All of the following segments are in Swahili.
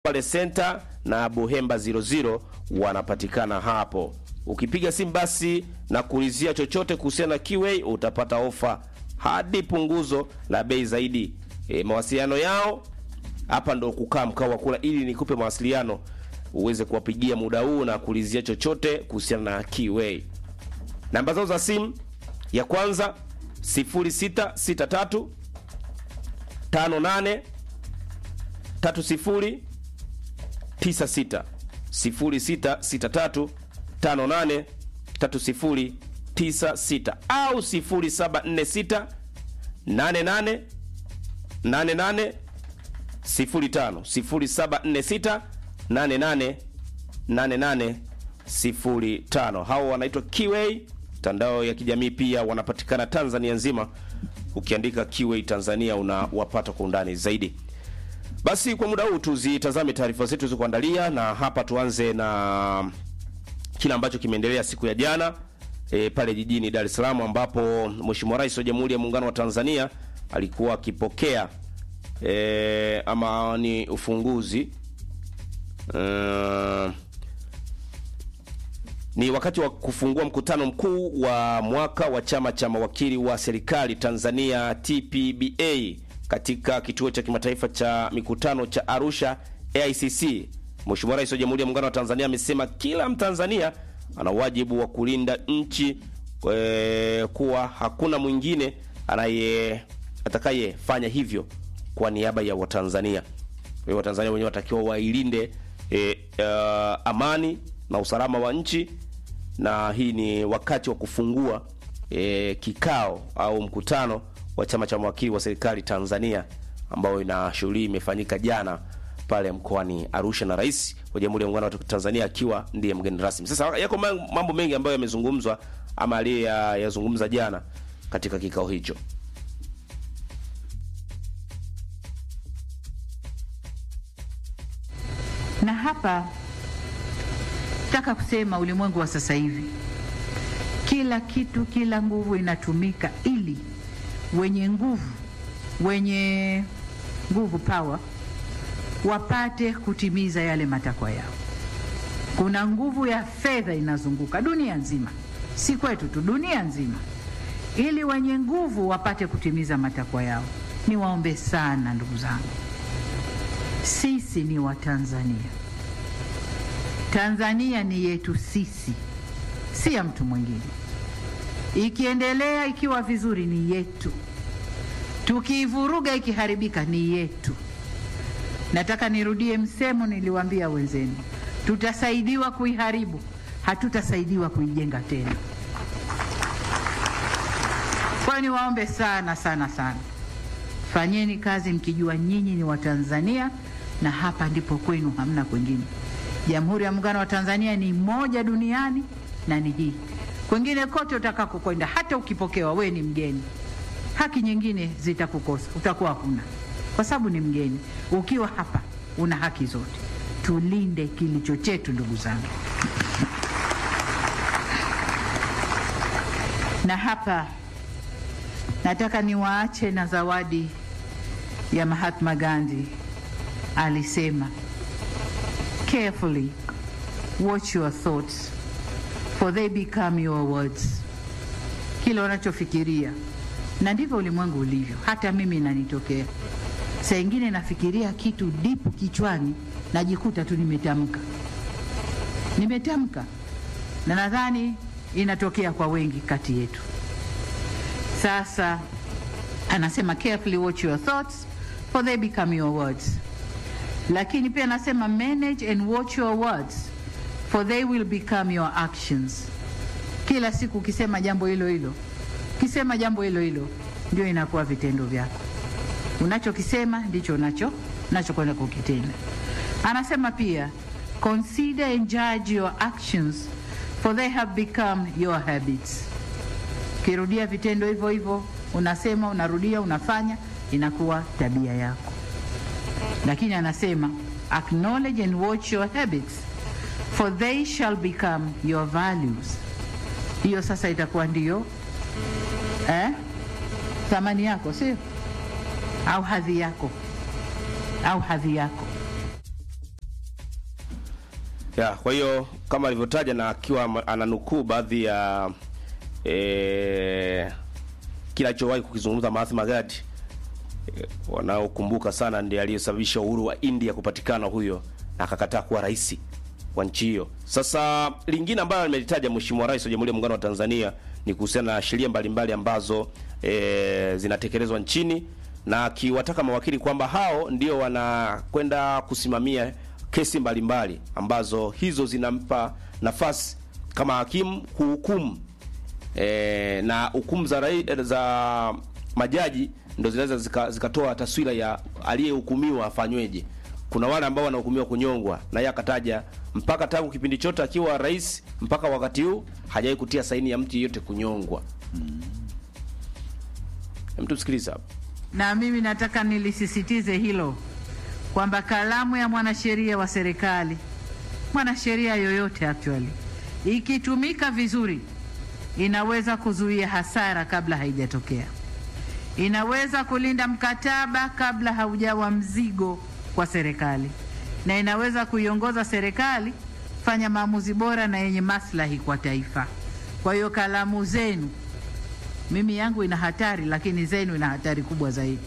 pale Center na Buhemba 00 wanapatikana hapo. Ukipiga simu basi na kuulizia chochote kuhusiana na Kiway utapata ofa hadi punguzo la bei zaidi. E, mawasiliano yao hapa ndo kukaa mkao wa kula, ili nikupe mawasiliano uweze kuwapigia muda huu na kuulizia chochote kuhusiana na Kiway. Namba zao za simu ya kwanza 0663 58 30 96 0663 58 30 96 au 0746 88 88 05 0746 88 88 05. Hao wanaitwa Kiway. Mtandao ya kijamii pia wanapatikana Tanzania nzima. Ukiandika Kiway Tanzania unawapata kwa undani zaidi. Basi kwa muda huu tuzitazame taarifa zetu zilizokuandalia, na hapa tuanze na kile ambacho kimeendelea siku ya jana e, pale jijini Dar es Salaam ambapo Mheshimiwa Rais wa Jamhuri ya Muungano wa Tanzania alikuwa akipokea e, ama ni ufunguzi uh, ni wakati wa kufungua mkutano mkuu wa mwaka wa chama cha mawakili wa serikali Tanzania TPBA katika kituo cha kimataifa cha mikutano cha Arusha AICC. Mheshimiwa Rais wa Jamhuri ya Muungano wa Tanzania amesema kila Mtanzania ana wajibu wa kulinda nchi e, kuwa hakuna mwingine anaye atakayefanya hivyo kwa niaba ya Watanzania. Kwa hiyo Watanzania wenyewe watakiwa wailinde e, uh, amani na usalama wa nchi, na hii ni wakati wa kufungua e, kikao au mkutano wa chama cha mawakili wa serikali Tanzania ambao ina shughuli imefanyika jana pale mkoani Arusha na Rais wa Jamhuri ya Muungano wa Tanzania akiwa ndiye mgeni rasmi. Sasa yako mambo mengi ambayo yamezungumzwa ama aliyeyazungumza jana katika kikao hicho. Na hapa nataka kusema ulimwengu wa sasa hivi, kila kitu, kila nguvu inatumika ili wenye nguvu, wenye nguvu power, wapate kutimiza yale matakwa yao. Kuna nguvu ya fedha inazunguka dunia nzima, si kwetu tu, dunia nzima, ili wenye nguvu wapate kutimiza matakwa yao. Niwaombe sana ndugu zangu, sisi ni Watanzania. Tanzania ni yetu sisi, si ya mtu mwingine. Ikiendelea ikiwa vizuri ni yetu, tukiivuruga ikiharibika ni yetu. Nataka nirudie msemo niliwaambia wenzenu, tutasaidiwa kuiharibu, hatutasaidiwa kuijenga tena. Kwa hiyo niwaombe sana sana sana, fanyeni kazi mkijua nyinyi ni Watanzania na hapa ndipo kwenu, hamna kwingine. Jamhuri ya Muungano wa Tanzania ni moja duniani na ni hii. Kwengine kote utakako kwenda, hata ukipokewa, we ni mgeni, haki nyingine zitakukosa, utakuwa huna, kwa sababu ni mgeni. Ukiwa hapa una haki zote. Tulinde kilicho chetu, ndugu zangu. Na hapa nataka niwaache na zawadi ya Mahatma Gandhi. Alisema, carefully watch your thoughts for they become your words. Kile unachofikiria na ndivyo ulimwengu ulivyo. Hata mimi nanitokea saa ingine nafikiria kitu dipu kichwani, najikuta tu nimetamka, nimetamka, na nadhani inatokea kwa wengi kati yetu. Sasa anasema carefully watch your thoughts for they become your words lakini pia nasema manage and watch your words for they will become your actions. Kila siku ukisema jambo hilo hilo, ukisema jambo hilo hilo, ndio inakuwa vitendo vyako. Unachokisema ndicho unacho unachokwenda kukitenda. Anasema pia consider and judge your actions for they have become your habits. Ukirudia vitendo hivyo hivyo, unasema, unarudia, unafanya, inakuwa tabia yako lakini anasema acknowledge and watch your habits for they shall become your values. Hiyo sasa itakuwa ndiyo eh, thamani yako, sio au hadhi yako au hadhi yako. ya kwa hiyo kama alivyotaja na akiwa ma- ananukuu baadhi ya e, kinachowahi kukizungumza Mahatma Gandhi e, wanaokumbuka sana ndiye aliyesababisha uhuru wa India kupatikana huyo, na akakataa kuwa rais wa nchi hiyo. Sasa lingine ambayo nimelitaja Mheshimiwa Rais wa Jamhuri ya Muungano wa Tanzania ni kuhusiana na sheria mbalimbali ambazo e, zinatekelezwa nchini na akiwataka mawakili kwamba hao ndio wanakwenda kusimamia kesi mbalimbali ambazo hizo zinampa nafasi kama hakimu kuhukumu e, na hukumu za, rai- za majaji ndo zinaweza zika- zikatoa taswira ya aliyehukumiwa afanyweje. Kuna wale ambao wanahukumiwa kunyongwa, na yeye akataja mpaka tangu kipindi chote akiwa rais mpaka wakati huu hajawahi kutia saini ya mtu yeyote kunyongwa. Mtu sikiliza hapo. na mimi nataka nilisisitize hilo kwamba kalamu ya mwanasheria wa serikali, mwanasheria yoyote actually, ikitumika vizuri, inaweza kuzuia hasara kabla haijatokea, inaweza kulinda mkataba kabla haujawa mzigo kwa serikali, na inaweza kuiongoza serikali kufanya maamuzi bora na yenye maslahi kwa taifa. Kwa hiyo kalamu zenu mimi yangu ina hatari, lakini zenu ina hatari kubwa zaidi.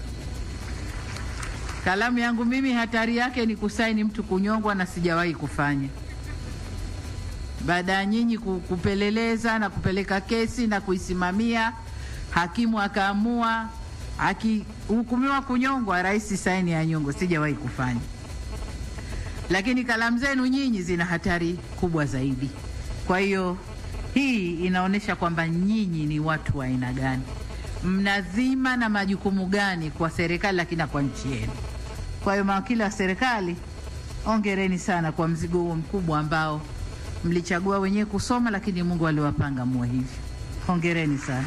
Kalamu yangu mimi hatari yake ni kusaini mtu kunyongwa, na sijawahi kufanya. Baada ya nyinyi ku- kupeleleza na kupeleka kesi na kuisimamia, hakimu akaamua, akihukumiwa kunyongwa, rais saini ya nyongo, sijawahi kufanya. Lakini kalamu zenu nyinyi zina hatari kubwa zaidi. Kwa hiyo hii inaonyesha kwamba nyinyi ni watu wa aina gani, mnazima na majukumu gani kwa serikali, lakini na kwa nchi yenu. Kwa hiyo mawakili wa serikali, ongereni sana kwa mzigo huo mkubwa ambao mlichagua wenyewe kusoma, lakini Mungu aliwapanga muwe hivi. Hongereni sana.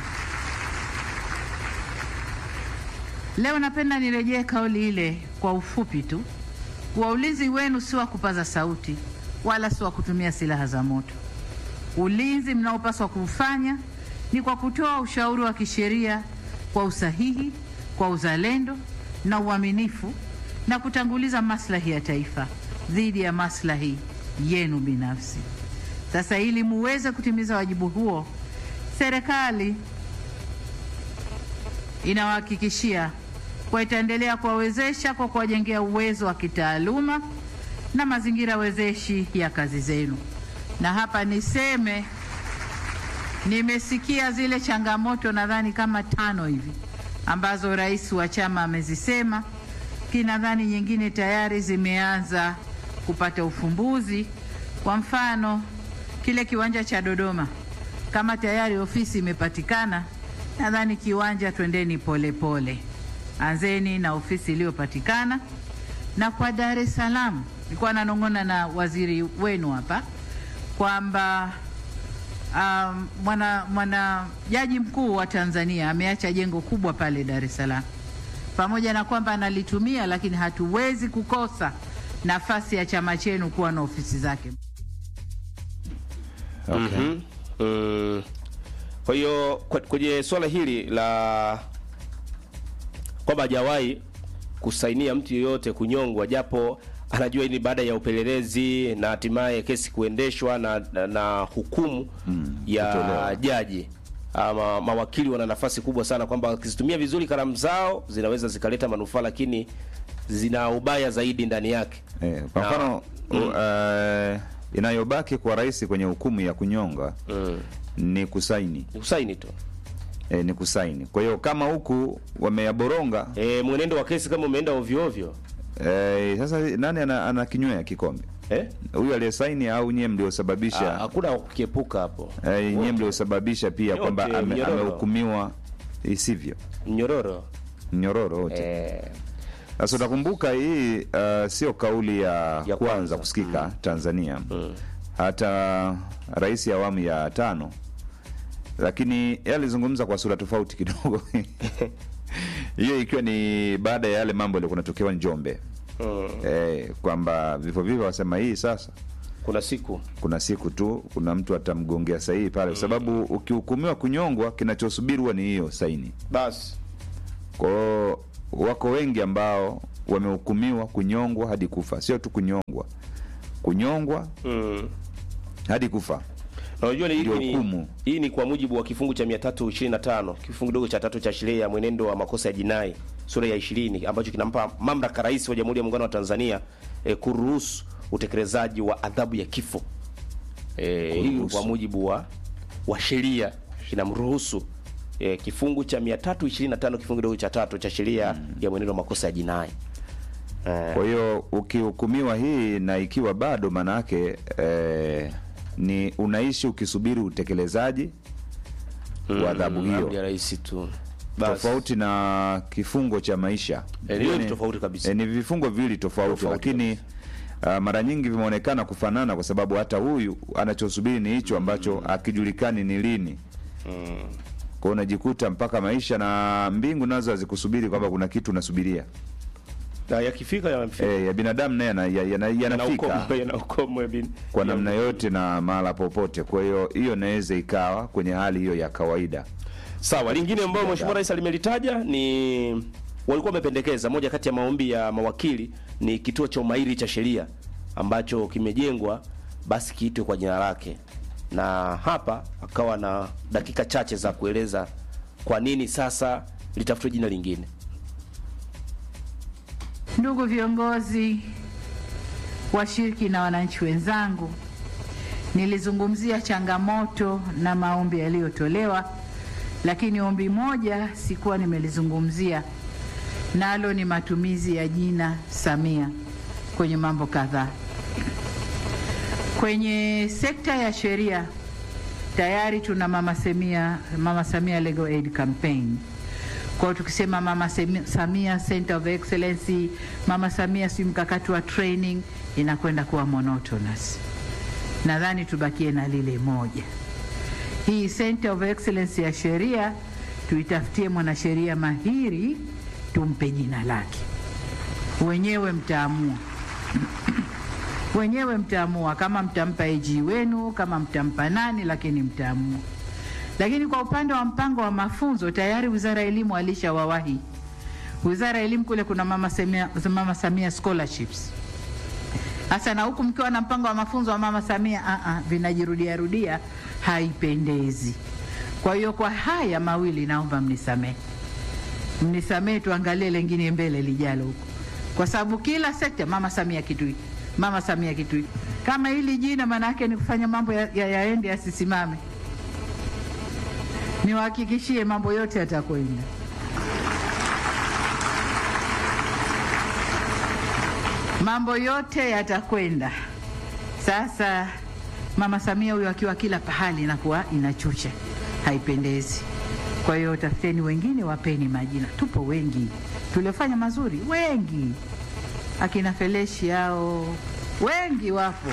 Leo napenda nirejee kauli ile kwa ufupi tu kuwa ulinzi wenu si wa kupaza sauti wala si wa kutumia silaha za moto. Ulinzi mnaopaswa kuufanya ni kwa kutoa ushauri wa kisheria kwa usahihi, kwa uzalendo na uaminifu na kutanguliza maslahi ya taifa dhidi ya maslahi yenu binafsi. Sasa ili muweze kutimiza wajibu huo, serikali inawahakikishia kwa itaendelea kuwawezesha kwa kuwajengea uwezo wa kitaaluma na mazingira wezeshi ya kazi zenu. Na hapa niseme, nimesikia zile changamoto nadhani kama tano hivi ambazo rais wa chama amezisema, kinadhani nyingine tayari zimeanza kupata ufumbuzi. Kwa mfano, kile kiwanja cha Dodoma, kama tayari ofisi imepatikana, nadhani kiwanja, twendeni polepole, anzeni na ofisi iliyopatikana. Na kwa Dar es Salaam, nilikuwa nanong'ona na waziri wenu hapa kwamba um, mwana, mwana jaji mkuu wa Tanzania ameacha jengo kubwa pale Dar es Salaam, pamoja na kwamba analitumia, lakini hatuwezi kukosa nafasi ya chama chenu kuwa na ofisi zake. Okay. Mhm. Mm. Kwa hiyo kwa- kwenye swala hili la kwamba hajawahi kusainia mtu yeyote kunyongwa, japo anajua hii ni baada ya upelelezi na hatimaye kesi kuendeshwa na, na, na hukumu ya kutolewa. jaji. Ama mawakili wana nafasi kubwa sana kwamba wakizitumia vizuri kalamu zao zinaweza zikaleta manufaa, lakini zina ubaya zaidi ndani yake. Eh, kwa Na- mfano uh, inayobaki kwa rais kwenye hukumu ya kunyonga Mm. ni kusaini Ni kusaini tu. eh, ni kusaini. Kwa hiyo kama huku wameyaboronga E, mwenendo wa kesi kama umeenda ovyo ovyo eh, sasa nani ana, ana kinywea kikombe eh? huyu aliyesaini au nyie Ah, mliosababisha hakuna kukiepuka hapo. eh, nyie mliosababisha pia Yote, kwamba ame- mnyororo. amehukumiwa isivyo Mnyororo mnyororo wote eh, Sasa utakumbuka hii uh, sio kauli ya, Ya kwanza, kwanza. kusikika Tanzania hata rais ya awamu ya tano, lakini yeye alizungumza kwa sura tofauti kidogo hiyo ikiwa ni baada ya yale mambo yaliokuwa natokewa Njombe mm, eh, kwamba vifo vivyo wasema hii sasa kuna siku kuna siku tu kuna mtu atamgongea sahihi pale, kwa sababu ukihukumiwa kunyongwa, kinachosubiri huwa ni hiyo saini. basi Kwa hiyo wako wengi ambao wamehukumiwa kunyongwa hadi kufa, sio tu kunyongwa, kunyongwa Mm. hadi kufa. Na unajua ni, Ndio hii ni, hukumu. hii ni kwa mujibu wa kifungu cha 325 kifungu kidogo cha tatu cha sheria ya mwenendo wa makosa ya jinai sura ya 20 ambacho kinampa mamlaka rais wa Jamhuri ya Muungano wa Tanzania eh, kuruhusu utekelezaji wa adhabu ya kifo. Eh, hii Kuruhusu. kwa mujibu wa wa sheria kinamruhusu eh, kifungu cha 325 kifungu kidogo cha tatu cha sheria ya mwenendo wa makosa ya jinai. Eh, Kwa hiyo ukihukumiwa hii na ikiwa bado, maana yake eh, ni unaishi ukisubiri utekelezaji wa adhabu mm, amri ya hiyo, rais tu. Basi. tofauti na kifungo cha maisha. Eh, hiyo ni Yaani, tofauti kabisa. eh, ni vifungo viwili tofauti, Tofauti lakini uh, mara nyingi vimeonekana kufanana, kwa sababu hata huyu anachosubiri ni hicho ambacho akijulikani ni lini. Kwa hiyo unajikuta mpaka maisha na mbingu nazo hazikusubiri kwamba kuna kitu unasubiria. Na yakifika yamefika. Eh, ya binadamu naye yana- yana- yanafika Yanaukomo- yanaukomo ya bin- kwa ya- namna yote na mahala popote. Kwa hiyo hiyo inaweza ikawa kwenye hali hiyo ya kawaida. Sawa, lingine ambayo Mheshimiwa Rais alimelitaja ni walikuwa wamependekeza, moja kati ya maombi ya mawakili ni kituo cha umahiri cha sheria ambacho kimejengwa basi kiitwe kwa jina lake, na hapa akawa na dakika chache za kueleza kwa nini sasa litafutwe jina lingine. Ndugu viongozi, washiriki na wananchi wenzangu, nilizungumzia changamoto na maombi yaliyotolewa, lakini ombi moja sikuwa nimelizungumzia, nalo ni matumizi ya jina Samia kwenye mambo kadhaa. Kwenye sekta ya sheria tayari tuna Mama Samia, Mama Samia Legal Aid Campaign. Kwa hiyo tukisema Mama Semi- Samia Center of Excellency, Mama Samia si mkakati wa training, inakwenda kuwa monotonous. Nadhani tubakie na lile moja. Hii Center of Excellence ya sheria tuitafutie mwanasheria mahiri, tumpe jina lake. Wenyewe mtaamua wenyewe mtaamua kama mtampa AG wenu, kama mtampa nani, lakini mtaamua. Lakini kwa upande wa mpango wa mafunzo tayari Wizara ya Elimu alishawawahi. Wizara ya Elimu kule kuna Mama Samia, Mama Samia scholarships. Sasa na huku mkiwa na mpango wa mafunzo wa Mama Samia, a a vinajirudia rudia, haipendezi. Kwa hiyo kwa haya mawili naomba mnisamehe, mnisamehe, tuangalie lengine mbele lijalo huko, kwa sababu kila sekta Mama Samia kitu hiki, Mama Samia kitu hiki. Kama hili jina maana yake ni kufanya mambo ya- ya- yaende yasisimame niwahakikishie mambo yote yatakwenda. Mambo yote yatakwenda. Sasa Mama Samia huyo akiwa kila pahali inakuwa inachucha, haipendezi. Kwa hiyo tafuteni wengine, wapeni majina. Tupo wengi tuliofanya mazuri, wengi, akina Feleshi hao wengi wapo.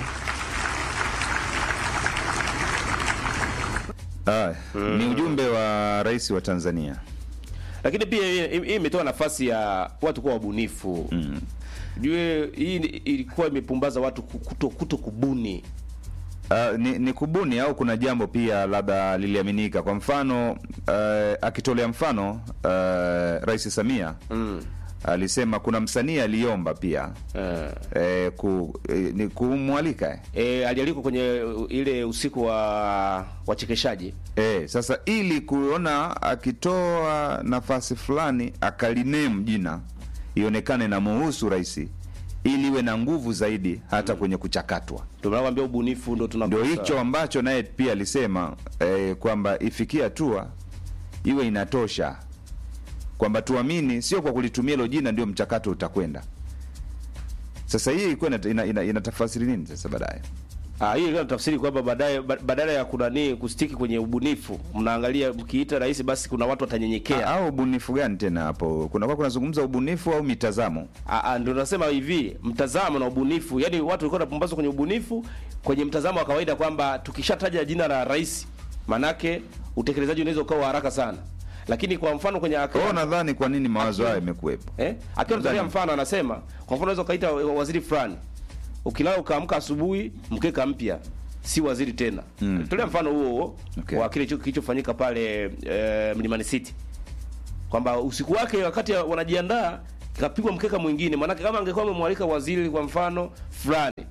Ah, Ni ujumbe wa rais wa Tanzania. Lakini pia hii hii imetoa nafasi ya watu kuwa wabunifu. Mm. Jue hii ni- ilikuwa imepumbaza watu ku- kuto, kuto kubuni. Uh, ni, ni kubuni au kuna jambo pia labda liliaminika. Kwa mfano uh, akitolea mfano uh, Rais Samia Mm. alisema kuna msanii aliomba pia Eh. eh, ku, eh, ni kumwalika eh. E, alialikwa kwenye uh, ile usiku wa wachekeshaji Eh, sasa ili kuona akitoa nafasi fulani akalinemu jina ionekane na muhusu rais ili iwe na nguvu zaidi hata kwenye kuchakatwa. ndio nakwambia ubunifu ndo tuna Ndio hicho ambacho naye pia alisema eh, kwamba ifikie hatua iwe inatosha kwamba tuamini, sio kwa kulitumia hilo jina ndio mchakato utakwenda. Sasa hii ilikuwa ina, ina, ina, inatafasiri nini sasa baadaye? Ah, hii ilikuwa tafsiri kwamba baadaye ba- badala ya kunani kustiki kwenye ubunifu, mnaangalia mkiita rais, basi kuna watu watanyenyekea. Au ubunifu gani tena hapo? Kuna kwa kunazungumza ubunifu au mitazamo? Ah, ah, ndio nasema hivi, mtazamo na ubunifu, yaani watu walikuwa wanapumbazwa kwenye ubunifu, kwenye mtazamo wa kawaida kwamba tukishataja jina la rais, manake utekelezaji unaweza ukawa wa haraka sana, lakini kwa mfano kwenye Kwa hiyo nadhani kwa nini mawazo hayo yamekuwepo? Eh? Akiwa anatolea mfano anasema, kwa mfano unaweza ukaita waziri fulani. Ukilala ukaamka asubuhi mkeka mpya, si waziri tena. Mm. Tolea mfano huo huo Okay. wa kile kilicho- kilichofanyika pale eh, Mlimani City. Kwamba usiku wake wakati wanajiandaa kapigwa mkeka mwingine, maanake kama angekuwa amemwalika waziri kwa mfano fulani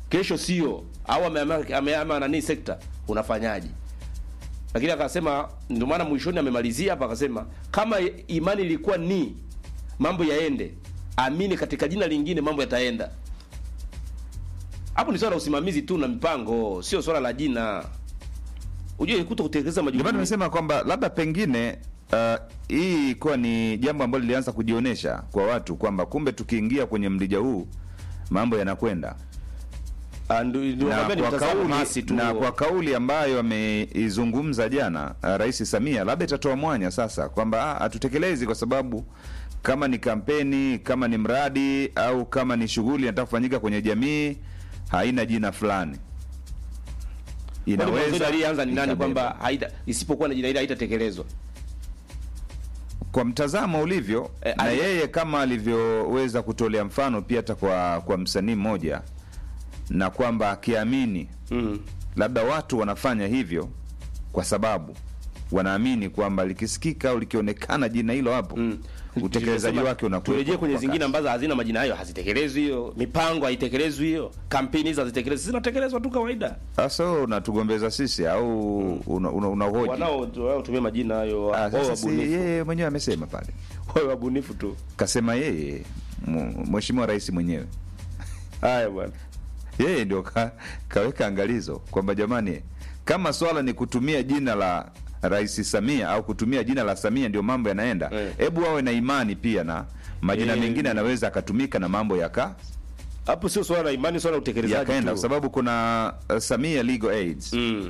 kesho sio, au ameama ameama nani sekta, unafanyaje? Lakini akasema, ndio maana mwishoni amemalizia hapa akasema, kama imani ilikuwa ni mambo yaende, amini katika jina lingine mambo yataenda. Hapo ni swala la usimamizi tu na mipango, sio swala la jina. Ujue kuto kutekeleza Ndio maana majukumu. nimesema kwamba labda pengine uh, hii ilikuwa ni jambo ambalo lilianza kujionyesha kwa watu kwamba kumbe tukiingia kwenye mlija huu mambo yanakwenda Ah, ndio- ndio na nakwambia ni kwa, mtazamo kauli, hasi tu. na kwa kauli ambayo ameizungumza jana uh, Rais Samia, labda itatoa mwanya sasa kwamba ah, hatutekelezi kwa sababu kama ni kampeni, kama ni mradi au kama ni shughuli inataka kufanyika kwenye jamii haina jina fulani, Kwani mwanzoni inaweza aliyeanza ni nani ikabeba. kwamba haita isipokuwa na jina hili haitatekelezwa? kwa mtazamo ulivyo Eh, na ali- yeye kama alivyoweza kutolea mfano pia hata kwa, kwa msanii mmoja na kwamba akiamini Mm. labda watu wanafanya hivyo kwa sababu wanaamini kwamba likisikika au likionekana jina hilo hapo Mm. utekelezaji Tulisema, wake unakuwa turejee kwenye zingine ambazo hazina majina hayo, hazitekelezwi hiyo, mipango haitekelezwi hiyo, kampeni hizo hazitekelezwi, zinatekelezwa tu kawaida. sasa wewe unatugombeza sisi au una, una, unahoji Wanao wanaotumia majina hayo Ah, wao sasa si wabunifu, yeye mwenyewe amesema pale wao wabunifu tu. kasema yeye mu- mheshimiwa rais mwenyewe Haya bwana, yeye ndio ka, kaweka angalizo kwamba jamani, kama swala ni kutumia jina la Rais Samia au kutumia jina la Samia ndio mambo yanaenda, Eh. hebu wawe na imani pia na majina Eh. mengine yanaweza akatumika na mambo yaka hapo sio swala la imani, swala la utekelezaji yakaenda, kwa tu. sababu kuna uh, Samia Legal Aids Mm.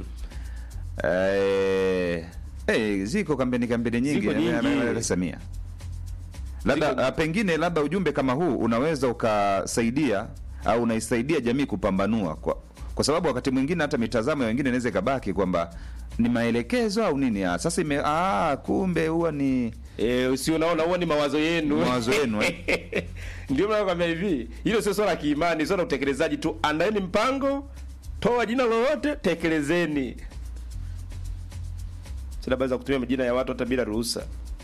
eh, eh, ziko kampeni kampeni nyingi Ziko nyingi. na- na- na- Samia labda Ziko- uh, pengine labda ujumbe kama huu unaweza ukasaidia au unaisaidia jamii kupambanua kwa, kwa sababu wakati mwingine hata mitazamo ya wengine inaweza ikabaki kwamba ni maelekezo au nini ah, sasa ime ah, kumbe huwa ni Eh, si unaona huo ni mawazo yenu. Mawazo yenu, eh. Ndio maana nakwambia hivi, hilo sio swala la kiimani, swala la utekelezaji tu. Andaeni mpango, toa jina lolote, tekelezeni. Sina baweza kutumia majina ya watu hata bila ruhusa.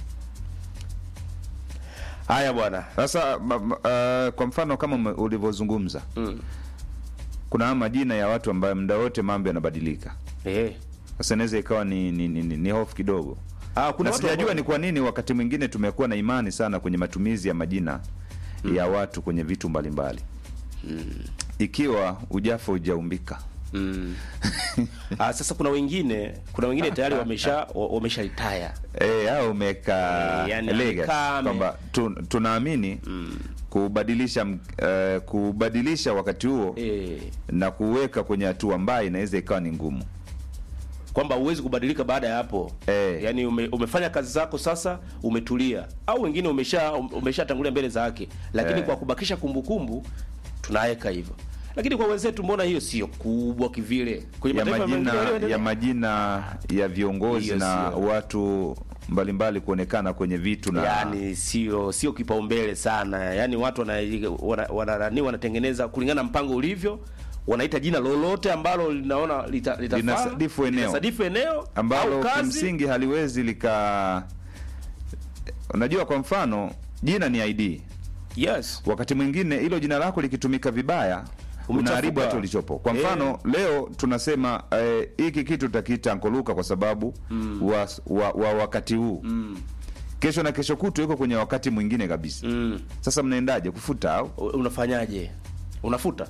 Haya bwana. sasa ma, ma, uh, kwa mfano kama ume- ulivyozungumza Mm. kuna haya majina ya watu ambayo muda wote mambo yanabadilika Eh. sasa inaweza ikawa ni, ni, ni, ni, ni hofu kidogo Ah, kuna na watu sijajua ambao- ni kwa nini wakati mwingine tumekuwa na imani sana kwenye matumizi ya majina ya watu kwenye vitu mbalimbali ikiwa ujafa ujaumbika Mm. Ah, sasa kuna wengine, kuna wengine tayari wamesha wa- wamesha retire. e, au umeweka Eh, yani legacy, amekaa, ame- kwamba tu, tunaamini kubadilisha m- eh, kubadilisha wakati huo Eh. na kuweka kwenye hatua ambayo inaweza ikawa ni ngumu kwamba huwezi kubadilika baada ya hapo Eh. yaani ume, umefanya kazi zako sasa umetulia au wengine umesha umeshatangulia mbele za haki lakini Eh. kwa kubakisha kumbukumbu tunaweka hivyo lakini kwa wenzetu mbona hiyo sio kubwa kivile kwenye ya mataifa majina mengine yaliyoendelea. ya majina ya viongozi Hiyo na sio. watu mbalimbali kuonekana kwenye vitu na yaani sio sio kipaumbele sana yaani watu wana, wana, wana, wana, wanatengeneza kulingana na mpango ulivyo wanaita jina lolote ambalo linaona lita, litafaa, Linasadifu eneo. linasadifu eneo ambalo au kazi kimsingi haliwezi lika unajua kwa mfano jina ni id yes wakati mwingine hilo jina lako likitumika vibaya Umechafuka. unaharibu hata ulichopo kwa Eh. mfano leo tunasema eh, hiki kitu tutakiita ankoluka kwa sababu wa, wa, wa wakati huu kesho na kesho kutu iko kwenye wakati mwingine kabisa mm. sasa mnaendaje kufuta au unafanyaje unafuta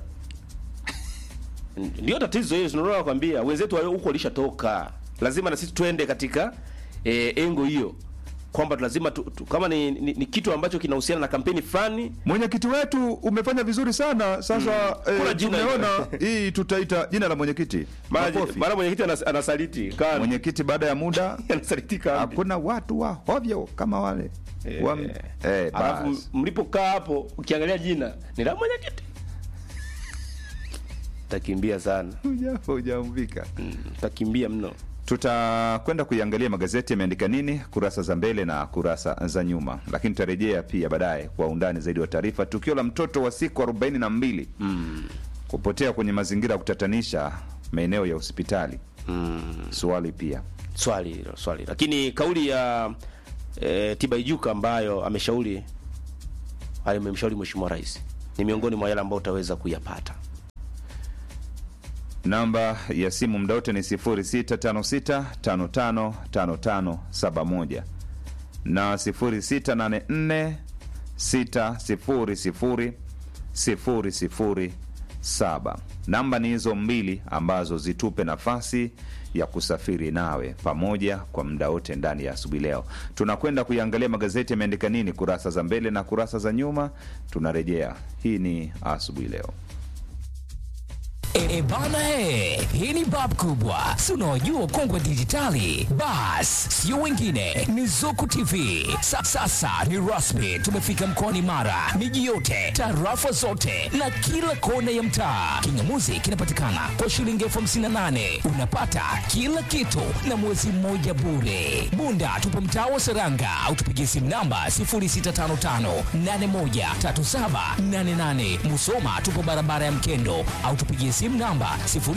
ndio tatizo hiyo tunaona nakwambia wenzetu wa huko walishatoka lazima na sisi twende katika e, engo hiyo kwamba lazima tu, tu, kama ni, ni, ni kitu ambacho kinahusiana na kampeni fulani mwenyekiti wetu umefanya vizuri sana sasa Kuna eh, jina tumeona hilo. hii tutaita jina la mwenyekiti mara Makofi. mara mwenyekiti anas, anasaliti kan mwenyekiti baada ya muda anasaliti kambi hakuna watu wa hovyo kama wale Eh, Wa- eh, alafu basi. mlipokaa hapo ukiangalia jina ni la mwenyekiti takimbia sana Huja- hujaumvika Mm, takimbia mno tutakwenda kuiangalia magazeti yameandika nini kurasa za mbele na kurasa za nyuma lakini tutarejea pia baadaye kwa undani zaidi wa taarifa tukio la mtoto wa siku arobaini na mbili kupotea kwenye mazingira ya kutatanisha maeneo ya hospitali swali pia swali hilo swali lakini kauli ya e, Tibaijuka ambayo ameshauri amemshauri mheshimiwa rais ni miongoni mwa yale ambayo utaweza kuyapata Namba ya simu muda wote ni 0656555571 na 0684600007. Namba ni hizo mbili ambazo zitupe nafasi ya kusafiri nawe pamoja kwa muda wote ndani ya asubuhi leo. Tunakwenda kuiangalia magazeti yameandika nini kurasa za mbele na kurasa za nyuma. Tunarejea. Hii ni asubuhi leo. E, bana he, hii ni bab kubwa, si unaojua kongwe dijitali. Bas, sio wengine, ni Zuku TV. Sa, sasa ni rasmi, tumefika mkoani Mara, miji yote, tarafa zote na kila kona ya mtaa. Kingamuzi kinapatikana kwa shilingi elfu hamsini na nane unapata kila kitu na mwezi mmoja bure. Bunda tupo mtaa wa Seranga au tupigie simu namba 0655813788. Musoma tupo barabara ya Mkendo au tupigie simu namba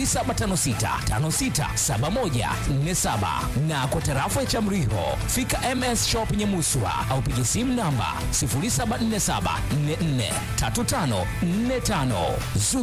0756567147 na kwa tarafa ya Chamriho fika MS Shop Nyamuswa au pigie simu namba 0747443545.